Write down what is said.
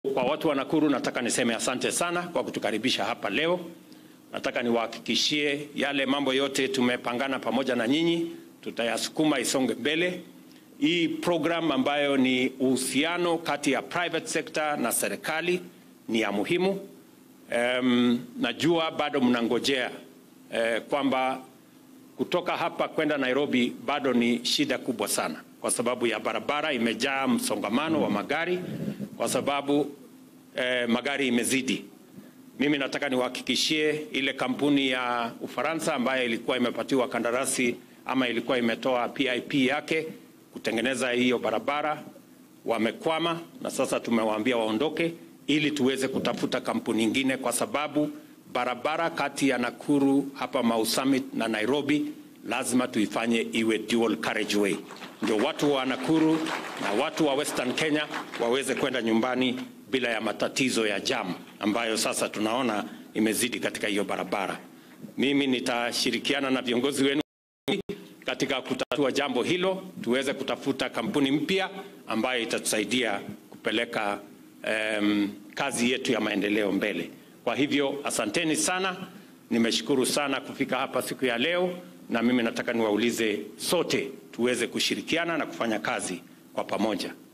Kwa watu wa Nakuru nataka niseme asante sana kwa kutukaribisha hapa leo. Nataka niwahakikishie yale mambo yote tumepangana pamoja na nyinyi, tutayasukuma isonge mbele. Hii program ambayo ni uhusiano kati ya private sector na serikali ni ya muhimu. Um, najua bado mnangojea eh, kwamba kutoka hapa kwenda Nairobi bado ni shida kubwa sana, kwa sababu ya barabara imejaa msongamano wa magari, kwa sababu eh, magari imezidi. Mimi nataka niwahakikishie ile kampuni ya Ufaransa ambayo ilikuwa imepatiwa kandarasi ama ilikuwa imetoa PIP yake kutengeneza hiyo barabara wamekwama, na sasa tumewaambia waondoke ili tuweze kutafuta kampuni nyingine, kwa sababu barabara kati ya Nakuru hapa Mau Summit na Nairobi lazima tuifanye iwe dual carriageway, ndio watu wa Nakuru na watu wa Western Kenya waweze kwenda nyumbani bila ya matatizo ya jam ambayo sasa tunaona imezidi katika hiyo barabara. Mimi nitashirikiana na viongozi wenu katika kutatua jambo hilo, tuweze kutafuta kampuni mpya ambayo itatusaidia kupeleka um, kazi yetu ya maendeleo mbele. Kwa hivyo asanteni sana, nimeshukuru sana kufika hapa siku ya leo, na mimi nataka niwaulize sote tuweze kushirikiana na kufanya kazi kwa pamoja.